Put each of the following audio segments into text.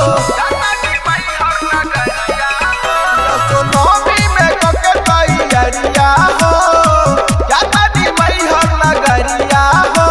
सोनमी में कके तैयारिया हो जाता नी मैहर नगरिया हो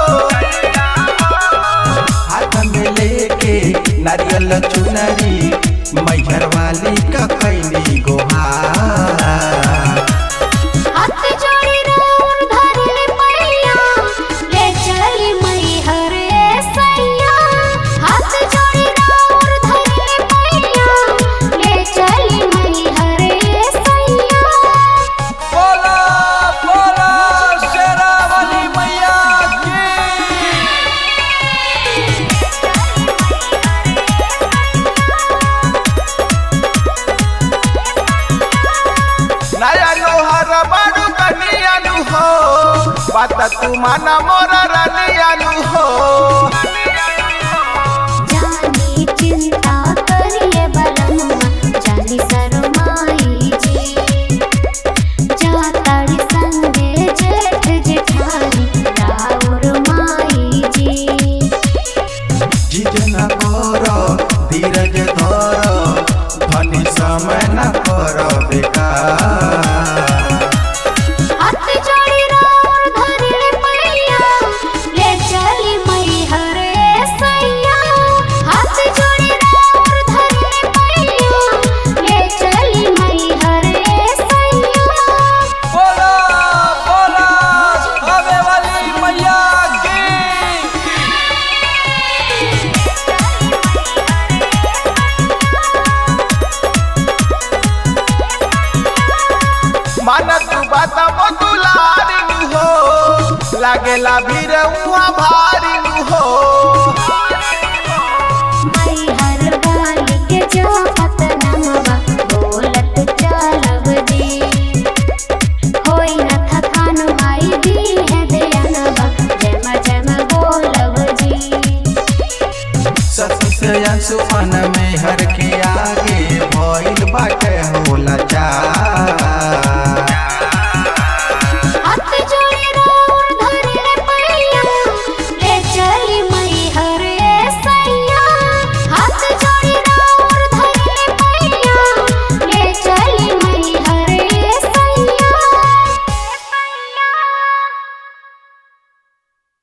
हाथ में लेके नारियल चुनरी मैहर वाली का कैली गोहार हाथ जोड़ी राउर धरले पैया ले चली मैहर सैया हाथ जोड़ी राउर धरले पैया ले चली मैहर सैया बोला बोला शेरावाली मैया की नया लोहार बाडू कनियानु हो बात तू माना मोरा रानियानु हो जानी चिंता करिए बलनुआ जानी शरमाई जी जाताड़ी संगे जेठ जेठानी राउर माई जी जिजना कर धीरज धर धनी समय न कर बेकार हाथ जोड़ी राउर धरले पैया ले चली मैहर सैया हाथ जोड़ी राउर धरले पैया ले चली मैहर सैया बोला बोला आवे वाली मैया की माना तू बात बतुलारी हो लागेला भीड़ उहाँ भारी हो मैहर वाली के जो पतनमवा बोलत चलब जी होई न थकान माई दी है दयानवा जम जम बोलब जी सती से अंशुमन में हर के आगे भइल बाटे होला चार